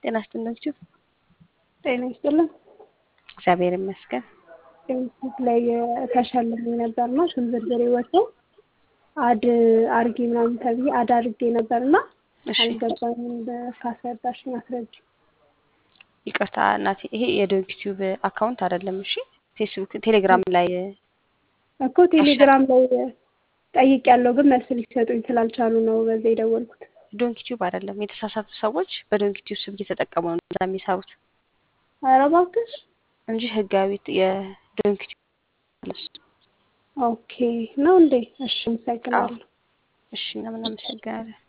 ጤና ይስጥልኝ። ጤና ይስጥልን። እግዚአብሔር ይመስገን። ፌስቡክ ላይ ተሸልሜ ነበር እና ስም ዝርዝሬ ወጥቶ አድ አርጌ ምናምን ተብዬ አድ አድርጌ ነበር እና እሺ አልገባኝም። ካስረዳሽኝ አስረጅ። ይቅርታ እናቴ፣ ይሄ የዶግ ቲዩብ አካውንት አይደለም። እሺ ፌስቡክ፣ ቴሌግራም ላይ እኮ ቴሌግራም ላይ ጠይቅ ያለው ግን መልስ ሊሰጡኝ ስላልቻሉ ነው በዛ የደወልኩት። ዶንኪ ቲዩብ አይደለም። የተሳሳቱ ሰዎች በዶንኪ ቲዩብ ስም እየተጠቀሙ ነው እዛ የሚሰሩት ኧረ እባክሽ። እንጂ ህጋዊ የዶንኪ ቲዩብ አለሱ። ኦኬ ነው እንዴ? እሺ፣ አመሰግናለሁ። እሺ፣ እኛም እናመሰግናለን።